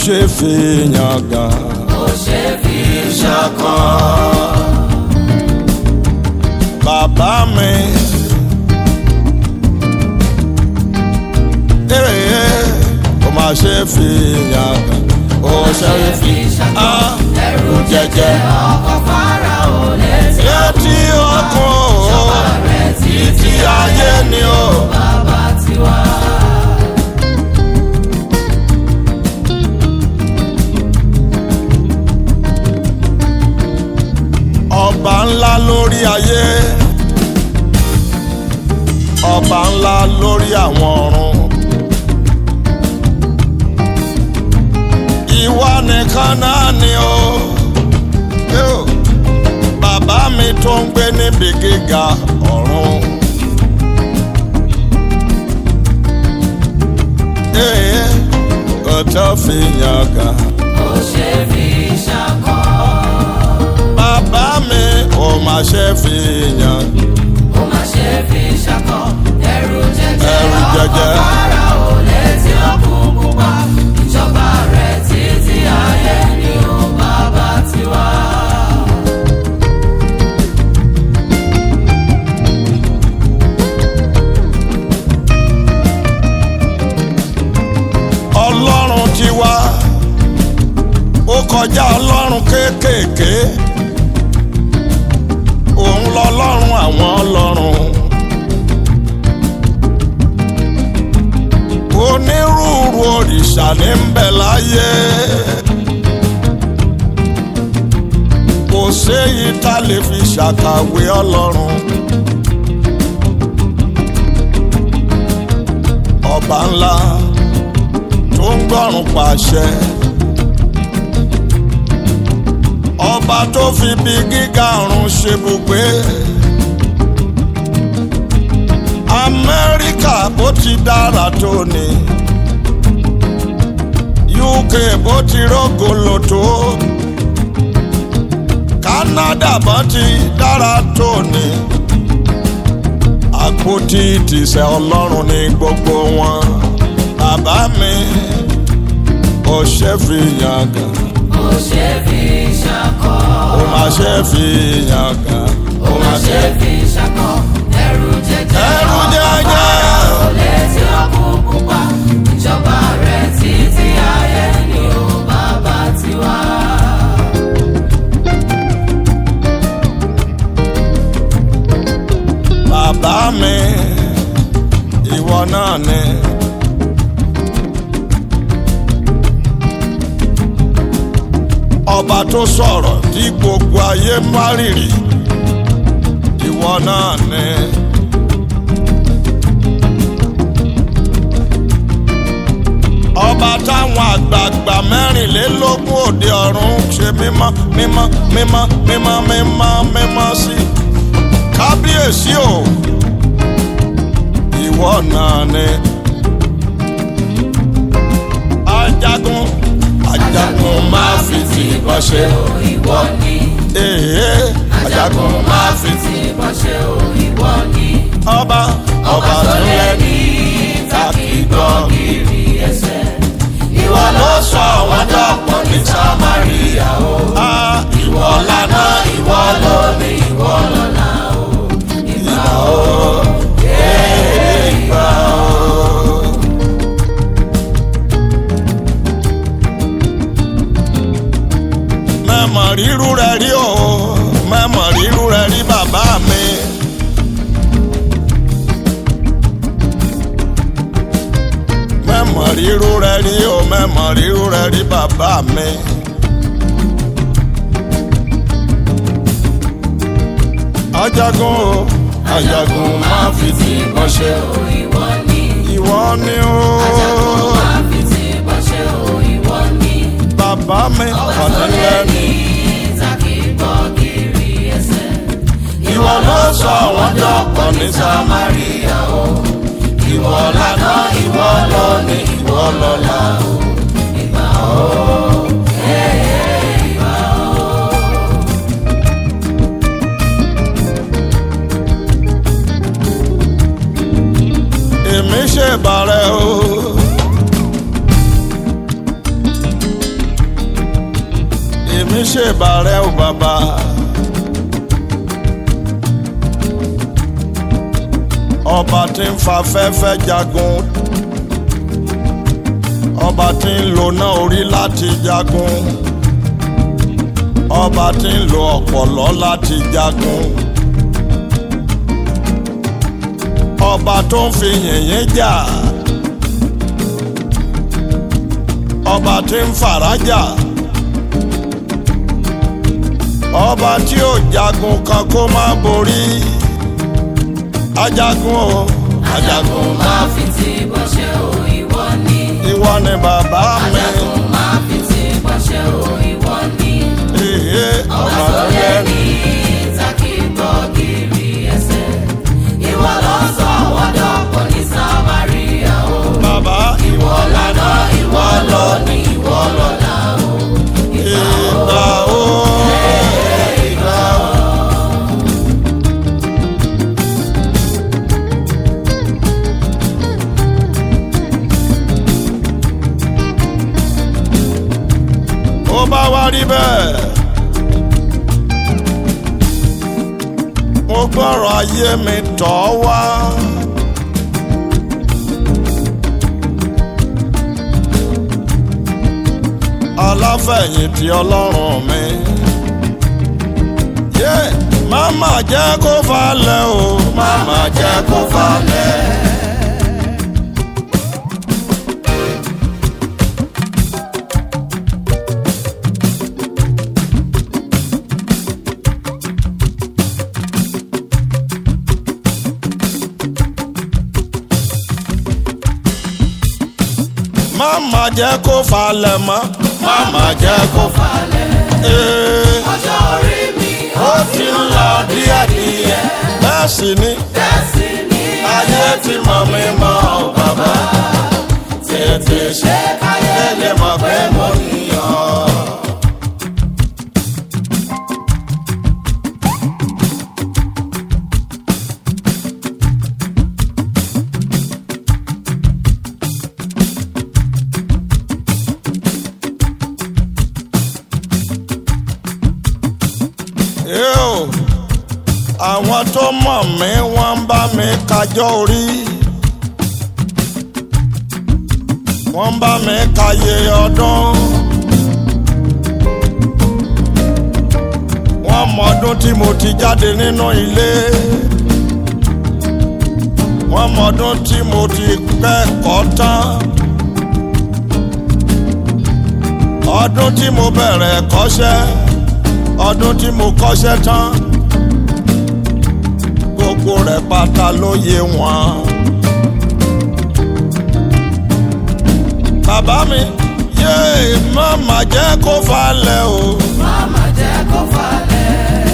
ṣe fi yangàn. ó ṣe fi ṣọ̀kan. bàbá mi. Ee, ó máa ṣe fi yangàn. ó ṣe fi ah, ẹrù jẹjẹ. ọkọ̀ fara ò létí létí ọkàn o rẹ̀ títí ayé ni o. bàbá tiwa. ọba ńlá lórí ayé ọba ńlá lórí àwọn ọ̀run ìwọ nìkan náà ni o Yóò. bàbá mi tó ń gbé níbi gíga ọ̀run. Ee, kò tó fi yangàn. ó ṣe fi ṣọ̀kan. bàbá mi ò máa ṣe fi yangàn. ó má ṣe fi ṣọ̀kan. ẹrù jẹjẹ Ẹrù jẹjẹ. ọkọ̀ fara ò létí ọkùn pupa. ìjọba rẹ̀ títí ayé ni ó bàbá tiwa. ọlọ́run ti wá ó kọjá ọlọ́run kéékèèké òun lọ́lọ́run àwọn ọlọ́run onírúurú òrìṣà ní ń bẹ láyé kò séyìí tá lè fi ṣàkàwé ọlọ́run ọba ńlá tó ń gbọ́rùn pàṣẹ. ọba tó fi bí gíga ọ̀run ṣe bùgbé. amẹ́ríkà bó ti dára tó ni. uk bó ti rógolo tó. canada bó ti dára tó ni. àpótí ìtìsẹ̀ ọlọ́run ní gbogbo wọn bàbá mi ò ṣe fi yangàn ó ṣe fi ṣọ̀kan. ó máa ṣe fi yangàn ó ó má máa ṣe ṣe fi ṣọ̀kan. ẹrù jẹjẹ ẹrù jẹjẹ ò létí ọkùn pupa. ìjọba rẹ̀ títí ayé ni ó bàbá tiwa. bàbá mi ìwọ náà ni. ọba tó sọ̀rọ̀ tí gbogbo ayé má rìrì ìwọ náà ni. ọba táwọn àgbààgbà mẹ́rìnlélógún òde ọ̀run ṣe mímọ́ mímọ́ mímọ́ mímọ́ mímọ́ mímọ́ sí. kábíyèsí o ìwọ náà ni. ajagun ajagun máa fi ti ìbọn ṣe. ìwọ ni. Ee, ajagun máa fi ti. ti bọ́ ṣe o ìwọ ni. ọba ọba tó lẹ́ni tàbí gbọ́ kiri ẹsẹ̀. ìwọ ló sọ àwọn dọ́pọ̀ ní samaria o. Ah, ìwọ lànà ìwọ lónìí ìwọ lọ́la o. ìgbà o. ìgbà o. mẹ́mọ̀ rírú rẹ̀ rí o mẹ́mọ̀ rírú rẹ̀ rí bàbá mi. mẹ́mọ̀ rírú rẹ̀ rí o mẹ́mọ̀ rírú rẹ̀ rí bàbá mi. ajagun o ajagun máa fi ti ìbọn ṣe o o ìwọ ni. ìwọ ni o máa fi ti bọ́ ṣe o ìwọ ni. bàbá mi ọ̀tọ̀ ọ̀nìlẹ́ni. lẹ́ni tàbí gbọ́ kiri ẹsẹ̀. ìwọ ló sọ àwọn dọ́pọ̀ ní samaria o ìwọ lànà ìwọ lónìí ìwọ lọ́la o. ìgbà o. èmi ṣe bàrẹ̀ o. ṣèbàrẹ̀ ò bàbá. ọba tí ń fa fẹ́fẹ́ jagun ọba tí ń lo náà orí láti jagun ọba tí ń lo ọ̀pọ̀lọ́ láti jagun ọba tó ń fi yìnyín jà ọba tí ń farajà ọba tí ò jagun kan kó má borí ajagun o ajagun máa fi ti bọ́ ṣe o ìwọ ni. ìwọ ni bàbá mi ajagun máa fi ti bọ́ ṣe o ìwọ ni. èyí ọba ọba tó tó lé lé ní ìtàkì gbọ́ kiri ẹsẹ̀. ìwọ ló sọ wọ́dọ̀ pọ̀ ní samaria o. bàbá ìwọ lànà ìwọ lọ ní ìwọ lọ́la o. ìgbà o. ó bá wá rí bẹ́ẹ̀. mo gbọ́rọ̀ ayé mi tọ́ wá. aláfẹ̀yìntì ọlọ́run mi. yé máma jẹ́ kó falẹ̀ o máma jẹ́ kó falẹ̀. máma jẹ́ kó falẹ̀ mọ́ máma jẹ́ kó falẹ̀. Ee, ọjọ́ orí mi ó ti ń lọ díẹ̀díẹ̀ bẹ́ẹ̀ sì ni tẹ̀sí ní ayé ti mọ̀ mi mọ́ ọ bàbá tètè ṣe káyé lè mọ̀ pé mo níyàn. Yóò àwọn tó mọ̀ mí wọ́n ń bá mi kájọ́ orí. wọ́n ń bá mi káyé ọdún. wọ́n mọ ọdún tí mo ti jáde nínú ilé. wọ́n mọ ọdún tí mo ti kẹ́kọ̀ọ́ tán. ọdún tí mo bẹ̀rẹ̀ kọ́ṣẹ́ ọdún tí mo kọ́ṣẹ́ tán gbogbo rẹ̀ pátá ló yé wọn. bàbá mi yéé má má jẹ́ kó falẹ̀ o. Mama jẹ́ kó falẹ̀.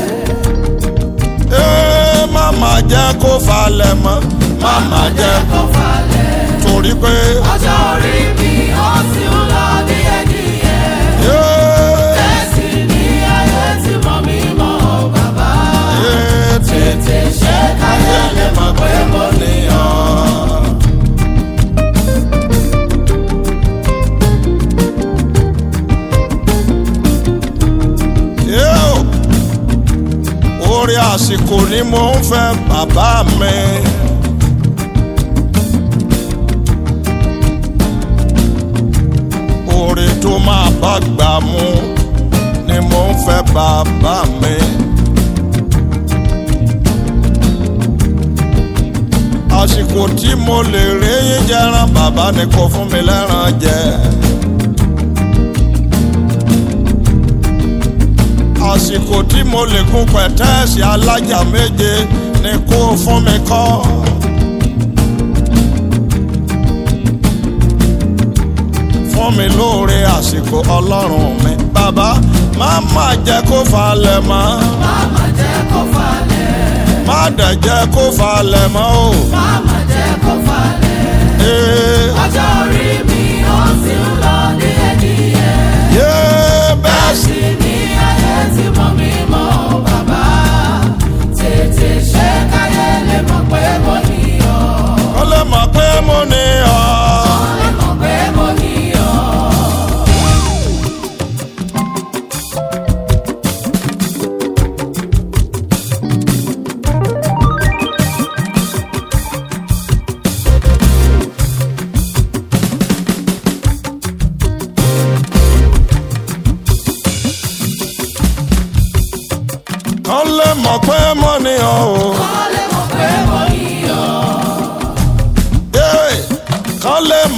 Ee, má má jẹ́ kó falẹ̀ mọ́ má má jẹ́ kó falẹ̀. torí pé ọjọ́ orí mi ó sì ń lọ díẹ̀díẹ̀. yéé tẹ̀sí ní ayé tí mọ̀ mí mọ́ bàbá. yéé tètè ṣe káyé lè mọ̀ pé mo níyàn. yéé o. orí àsìkò ni mo ń fẹ́ bàbá mi. orí tó máa bá gbà mú ni mo ń fẹ́ bàbá mi. àsìkò tí mo lè rí yín jẹran bàbá ni kò fún mi lẹ́ran jẹ. àsìkò tí mo lè gun pẹ̀tẹ́ẹ̀sì alájà méje ni kó fún mi kọ́. fún mi lóore àsìkò ọlọ́run mi bàbá má má jẹ́ kó falẹ̀ mọ́ Mama jẹ́ kó falẹ̀. má dẹ̀ jẹ́ kó falẹ̀ mọ́ o. Mama jẹ́ kó falẹ̀. Ee, ọjọ́ orí mi ó sì ń lọ díẹ̀díẹ̀. yé bẹ́ẹ̀ sì tẹ̀sí ní ayé tí mọ̀ mí mọ́ bàbá. tètè ṣe káyé lè mọ̀ pé mo níyàn. kó lè mọ̀ pé mo ní ọ. lè mọ̀ pé mo níyàn.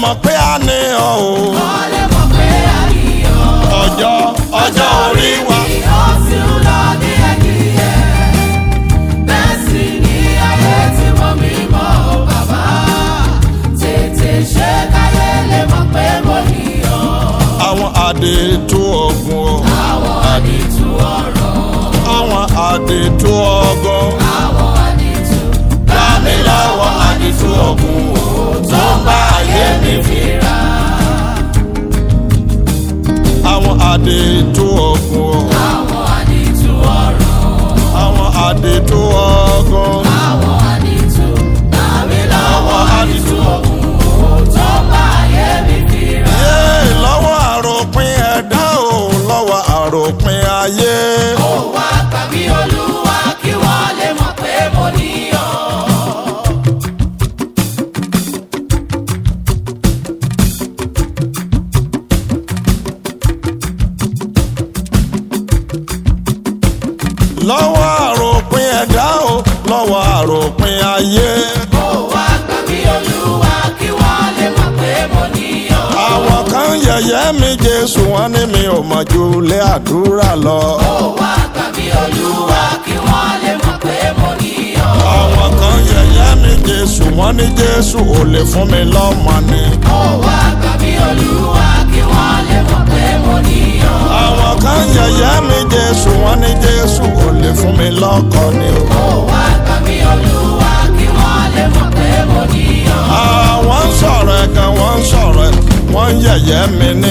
mọ̀ pé a ní ọ o wọ́n lè mọ̀ pé àníyàn. ọjọ́ ọjọ́ orí wa Ó sì ń lọ díẹ̀díẹ̀. Bẹ́ẹ̀ sì ni ayé tí mo mí mọ́ o bàbá. Tètè ṣe káyé lè mọ̀ pé mo níyàn. àwọn àdètò ọ̀gùn o Àwọn àdìtú ọ̀rọ̀. àwọn àdètò ọgọ́ Àwọn àdìtú. gbà mí lọ́wọ́ àdètò ọ̀gùn o tó ń bá ayé mi fira. àwọn àdètò ọ̀gùn o Àwọn àdìtú ọ̀rọ̀. àwọn àdètò ọgọ́ Àwọn àdìtú. Tàbí lọ́wọ́ àdìtú ọ̀gùn tó bá ayé mi fira. yé lọ́wọ́ àròpin ẹ̀dá o lọ́wọ́ àròpin ayé. Ó wá tàbí olúwa kí wọ́n lè mọ̀ pé mo níyàn. lọ́wọ́ àròpin ẹ̀dá o lọ́wọ́ àròpin ayé. Ó wá tàbí olúwa kí wọ́n lè mọ̀ pé mo níyàn. àwọn kan yẹ̀yẹ́ mi jésù wọn ní mi ò mọ̀ ju ilé àdúrà lọ. Ó wá tàbí olúwa kí wọ́n lè mọ̀ pé mo níyàn. àwọn kan yẹ̀yẹ́ mi jésù wọn ní jésù ò lè fún mi lọ́mọ ni. Ó wá tàbí olúwa kí wọ́n lè mọ̀ pé mo níyàn. àwọn kan yẹ̀yẹ́ mi jésù wọn ní jésù ò lè fún mi lọ́kọ ni. o. Ó wá tàbí olúwa kí wọ́n lè mọ̀ pé mo níyàn. àwọn ń sọ̀rọ̀ ẹ̀kan wọ́n ń sọ̀rọ̀ ẹ̀ wọ́n ń yẹ̀yẹ́ mi ní